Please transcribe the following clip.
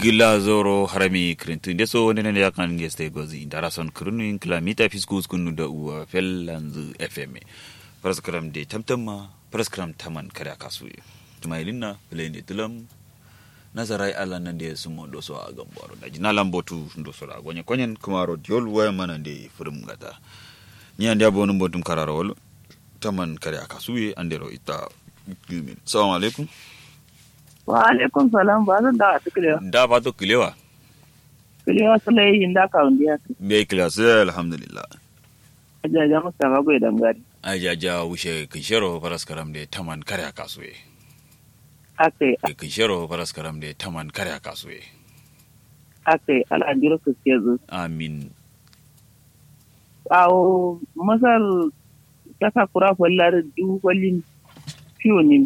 gila zoro harami krintu nde so nene ya kan ngeste gozi ndara son krunu in kilamita fiskus kunu da uwa fellanzu fm praskram de tamtamma praskram taman kare kasu tumailina plende tulam nazarai ala nan da sumo do so a gambaro da jina lambotu ndo so da gonye konyen kuma ro diol waya mana de furum gata ni ande abonu botum kararo wol taman kare kasu andero ita gimin assalamu alaikum wa alaikum salam ba zan da ta kilewa da ba to kilewa kilewa sulai yin da ka wundiya be kilewa sai alhamdulillah ajaja mustafa bai dangare ajaja wushe kishero paraskaram de taman kare kasuwe akai kishero paraskaram de taman kare kasuwe akai al'ajiro su ke zo amin awo masar kasa kura fallar du kwallin fiyo ne